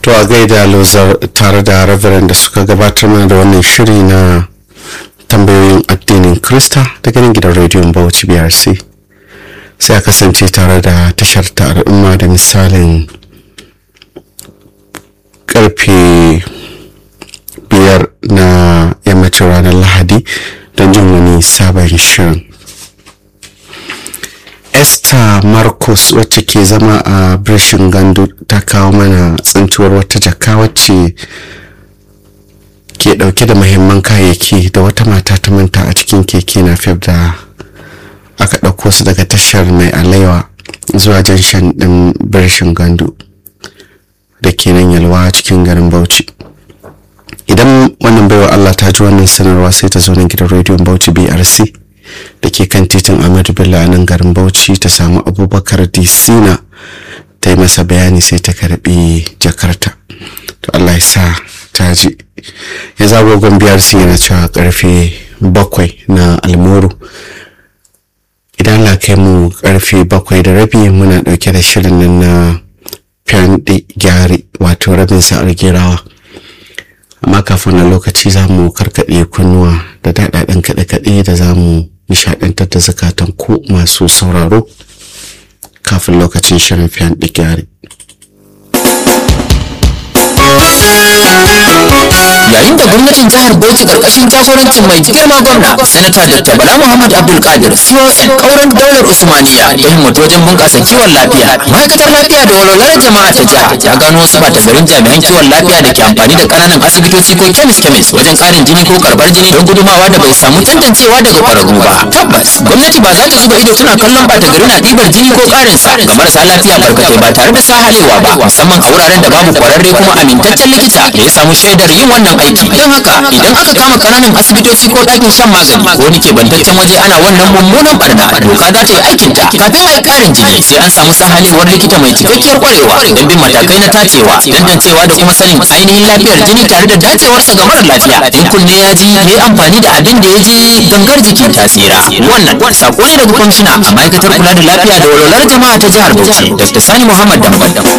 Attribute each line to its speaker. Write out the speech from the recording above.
Speaker 1: to a gaida lozar tare da reverend da suka gabatar mana da wannan shiri na tambayoyin addinin krista daga nan gidan rediyon bauchi brc sai a kasance tare da tashar ta al'umma da misalin karfe biyar na yammacin ranar lahadi don jin wani sabon shirin esther marcus wacce ke zama a birshin gandu ta kawo mana tsintuwar wata jaka wacce ke dauke da mahimman kayayyaki da wata mata ta manta a cikin keke na fef da aka ɗauko su daga tashar mai alaiwa zuwa janshan ɗin birshin gandu da ke nan yalwa cikin garin bauchi idan wannan baiwa allah ta ji wannan sanarwa sai ta zo nan gidan rediyon bauchi brc da ke kan titin Ahmadu Bello a nan garin Bauchi ta samu Abubakar Disina ta yi masa bayani sai ta karbi jakarta to Allah ya sa ta ji ya zago biyar sun yana cewa karfe bakwai na almuru idan Allah kai mu karfe bakwai da rabi muna dauke da shirin nan na fyaɗe gyari wato rabin sa'ar gerawa amma kafin na lokaci za mu karkaɗe kunnuwa da daɗaɗen kaɗe-kaɗe da za mu nishaɗantar da zakatan ku masu sauraro kafin lokacin shirin fiyan gyari.
Speaker 2: yayin da gwamnatin jihar bauchi karkashin jagorancin mai girma gwamna sanata dr bala muhammad abdul kadir con kauran daular usmaniya ta himmatu wajen bunƙasa kiwon lafiya ma'aikatar lafiya da walwalar jama'a ta jiha ta gano wasu bata garin jami'an kiwon lafiya da ke amfani da ƙananan asibitoci ko kemis kemis wajen ƙarin jini ko karɓar jini don gudumawa da bai samu tantancewa daga ƙwararru ba tabbas gwamnati ba za ta zuba ido tana kallon bata gari na ɗibar jini ko ƙarin sa ga marasa lafiya barkatai ba tare da sahalewa ba musamman a wuraren da babu ƙwararre kuma amintaccen likita da ya samu shaidar yin wannan aiki don haka idan aka kama kananan asibitoci ko ɗakin shan magani ko wani kebantaccen waje ana wannan mummunan barna doka za ta yi aikin ta kafin a yi ƙarin jini sai an samu sahalewar likita mai cikakkiyar kwarewa don bin matakai na tacewa tantancewa da kuma sanin ainihin lafiyar jini tare da dacewarsa ga mara lafiya in kunne ya ji ya yi amfani da abin da ya je gangar jiki ta tsira wannan sako ne daga kwamishina a ma'aikatar kula da lafiya da walwalar jama'a ta jihar bauchi dr sani muhammad dambam